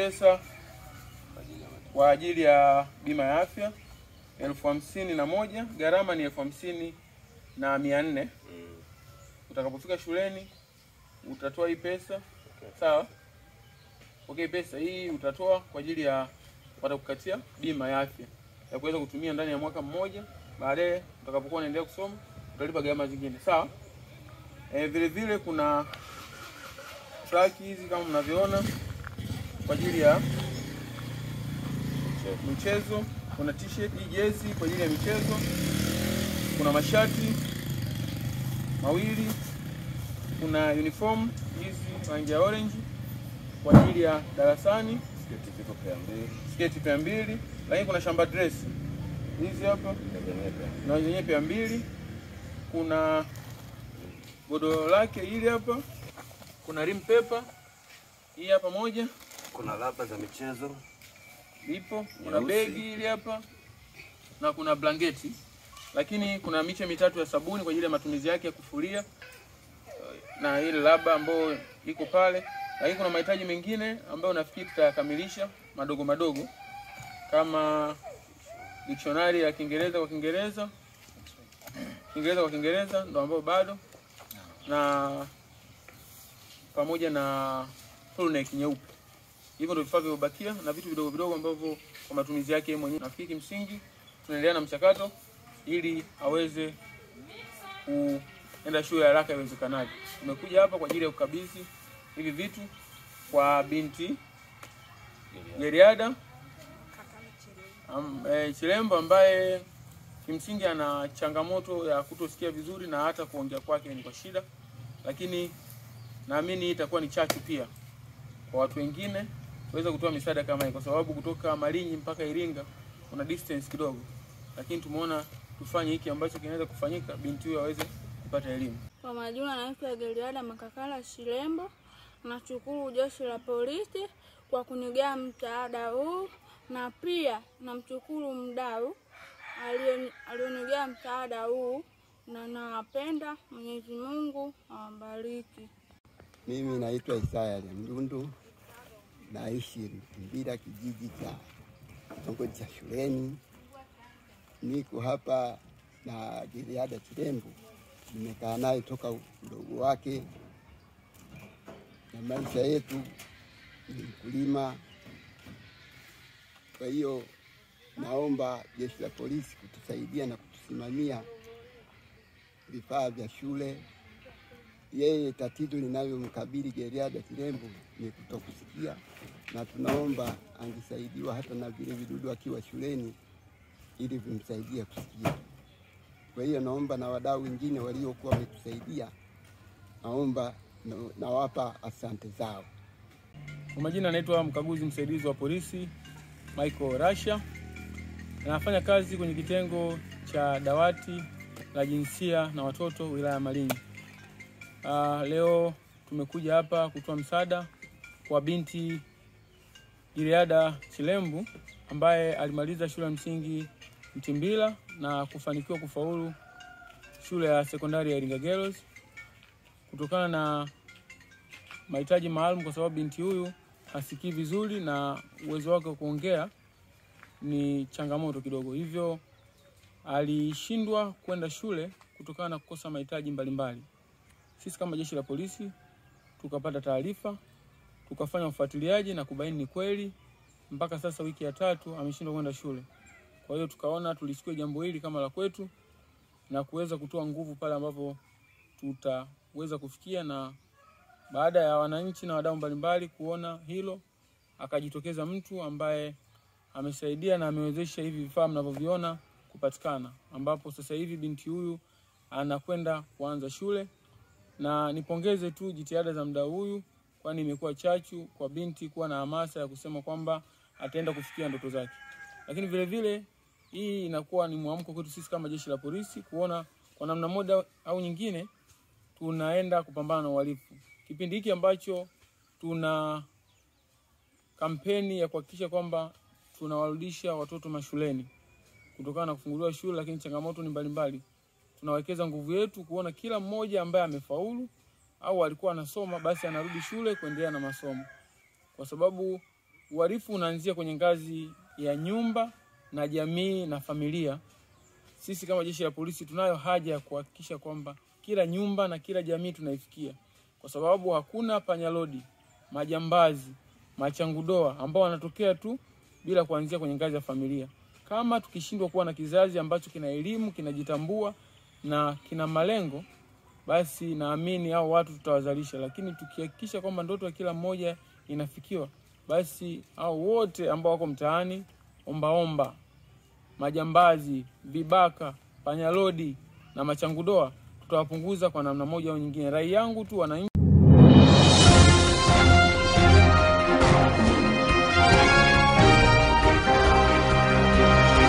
pesa kwa ajili ya bima ya afya elfu hamsini na moja gharama ni elfu hamsini na mia nne utakapofika shuleni utatoa hii pesa sawa okay pesa hii utatoa kwa ajili ya watakukatia bima ya afya ya kuweza kutumia ndani ya mwaka mmoja baadaye utakapokuwa unaendelea kusoma utalipa gharama zingine sawa e, vile vile kuna traki hizi kama mnavyoona kwa ajili ya michezo kuna t-shirt hii jezi kwa ajili ya michezo kuna mashati mawili kuna uniform hizi rangi ya orange kwa ajili ya darasani Sketi ziko pea mbili, sketi pea mbili lakini kuna shamba dress hizi hapa na zenyewe pea. na zenyewe pea mbili kuna godoro lake hili hapa kuna rim paper hii hapa moja Kuna laba za michezo, ipo kuna Nyeusi. begi hili hapa na kuna blanketi lakini kuna miche mitatu ya sabuni kwa ajili ya matumizi yake ya kufulia na ile laba ambayo iko pale lakini kuna mahitaji mengine ambayo nafikiri tutayakamilisha madogo madogo kama dictionary ya Kiingereza kwa Kiingereza Kiingereza kwa Kiingereza ndo ambayo bado na pamoja na full neck nyeupe hivyo ndio vifaa vilivyobakia na vitu vidogo vidogo ambavyo kwa matumizi yake yeye mwenyewe. Nafikiri kimsingi tunaendelea na mchakato ili aweze kuenda shule haraka iwezekanavyo. Tumekuja hapa kwa ajili ya kukabidhi hivi vitu kwa binti Geriada am, e, Chilembo ambaye kimsingi ana changamoto ya kutosikia vizuri na hata kuongea kwake ni kwa shida, lakini naamini hii itakuwa ni chachu pia kwa watu wengine kuweza kutoa misaada kama hii, kwa sababu kutoka Malinyi mpaka Iringa kuna distance kidogo, lakini tumeona tufanye hiki ambacho kinaweza kufanyika, binti huyo aweze kupata elimu. Kwa majina naitwa Geliada Makakala Shilembo. Nashukuru jeshi la polisi kwa kunigea msaada huu, na pia namshukuru mdau aliye- alionigea msaada huu, na nawapenda. Mwenyezi Mungu awabariki. Mimi naitwa Isaya Mdundu, naishi Mbira, kijiji cha kitongoji cha Shuleni. Niko hapa na Giliada Chilembo, nimekaa naye toka udogo wake, na maisha yetu ni mkulima. Kwa hiyo naomba jeshi la polisi kutusaidia na kutusimamia vifaa vya shule yeye tatizo linalomkabili Geriada Kilembo ni kutokusikia, na tunaomba angesaidiwa hata na vile vidudu akiwa shuleni ili vimsaidie kusikia. Kwa hiyo naomba na wadau wengine waliokuwa wametusaidia, naomba na- nawapa asante zao. Kwa majina anaitwa mkaguzi msaidizi wa polisi Michael Rasha. Anafanya kazi kwenye kitengo cha dawati la jinsia na watoto wilaya ya Malinyi. Uh, leo tumekuja hapa kutoa msaada kwa binti Iliada Chilembu ambaye alimaliza shule ya msingi Mtimbila na kufanikiwa kufaulu shule ya sekondari ya Iringa Girls kutokana na mahitaji maalum, kwa sababu binti huyu hasikii vizuri na uwezo wake wa kuongea ni changamoto kidogo, hivyo alishindwa kwenda shule kutokana na kukosa mahitaji mbalimbali. Sisi kama jeshi la polisi tukapata taarifa, tukafanya ufuatiliaji na kubaini ni kweli, mpaka sasa wiki ya tatu ameshindwa kwenda shule. Kwa hiyo tukaona tulichukue jambo hili kama la kwetu na kuweza kutoa nguvu pale ambapo tutaweza kufikia na baada ya wananchi na wadau mbalimbali kuona hilo, akajitokeza mtu ambaye amesaidia na amewezesha hivi vifaa mnavyoviona kupatikana, ambapo sasa hivi binti huyu anakwenda kuanza shule, na nipongeze tu jitihada za mdau huyu, kwani imekuwa chachu kwa binti kuwa na hamasa ya kusema kwamba ataenda kufikia ndoto zake. Lakini vile vile hii inakuwa ni mwamko kwetu sisi kama jeshi la polisi kuona kwa namna moja au nyingine tunaenda kupambana na uhalifu. Kipindi hiki ambacho tuna kampeni ya kuhakikisha kwamba tunawarudisha watoto mashuleni kutokana na kufunguliwa shule, lakini changamoto ni mbalimbali. Tunawekeza nguvu yetu kuona kila mmoja ambaye amefaulu au alikuwa anasoma basi anarudi shule kuendelea na masomo, kwa sababu uhalifu unaanzia kwenye ngazi ya nyumba na jamii na familia. Sisi kama jeshi la polisi tunayo haja ya kuhakikisha kwamba kila nyumba na kila jamii tunaifikia, kwa sababu hakuna panyalodi, majambazi, machangudoa ambao wanatokea tu bila kuanzia kwenye ngazi ya familia. Kama tukishindwa kuwa na kizazi ambacho kina elimu, kinajitambua na kina malengo, basi naamini hao watu tutawazalisha, lakini tukihakikisha kwamba ndoto ya kila mmoja inafikiwa, basi hao wote ambao wako mtaani ombaomba, majambazi, vibaka, panyalodi na machangudoa tutawapunguza kwa namna moja au nyingine. Rai yangu tu wananchi